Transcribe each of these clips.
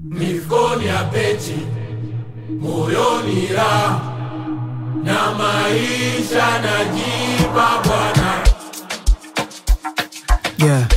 mifukoni ya peti, moyoni raha na maisha najipa Bwana. Yeah.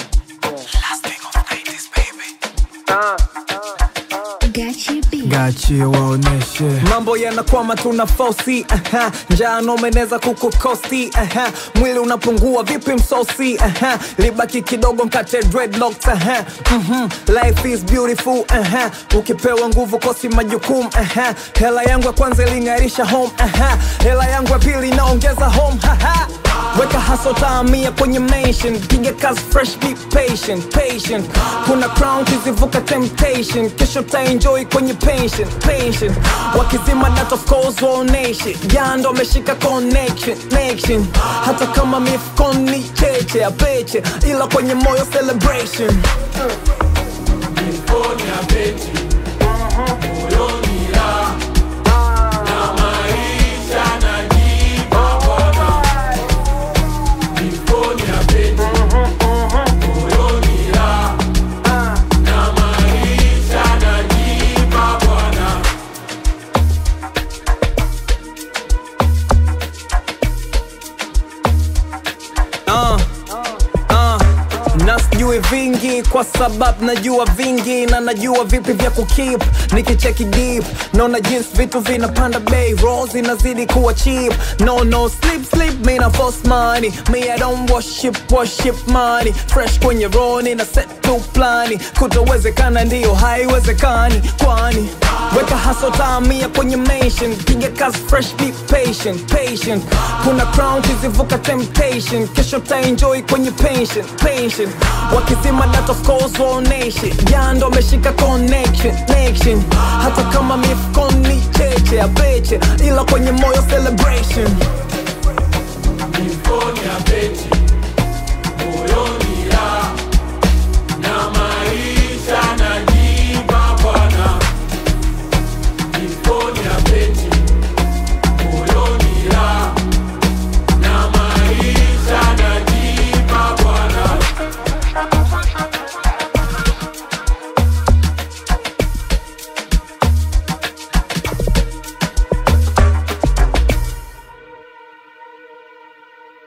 Gachi B. Gachi waoneshe mambo yanakwama tuna fosi aha. njaa nomeneza kukukosti aha. mwili unapungua vipi msosi aha. libaki kidogo mkate dreadlocks aha. Mhm. life is beautiful aha. ukipewa nguvu kosi majukumu aha. hela yangu ya kwanza iling'arisha home aha. hela yangu ya pili inaongeza home haha. weka haso taamia kwenye mention piga kazi fresh be patient patient kuna crown kizivuka temptation kesho taenjoy kwenye pension pension wakizima that of course waoneshe jando ameshika connection connection hata kama mifukoni cheche ya peche ila kwenye moyo celebration mifukoni ya peti, moyoni raha na maisha najipa Bwana. Mifukoni ya peti, moyoni raha na maisha najipa Bwana. uh, uh, na sijui vingi kwa sababu najua vingi na najua vipi vya kukip nikicheki deep naona jinsi vitu vinapanda bei roll zinazidi kuwa cheap no no sleep sleep me na force money me I don't worship worship money fresh kwenye roni na set tu plani kutowezekana ndiyo haiwezekani kwani weka haso taamia kwenye mention piga kazi fresh be patient patient kuna crown kizivuka temptation kesho taenjoy kwenye pension pension wakizima that of course waoneshe jando ameshika connection connection hata kama mifukoni cheche ya peche ila kwenye moyo celebration Mifukoni ya peti,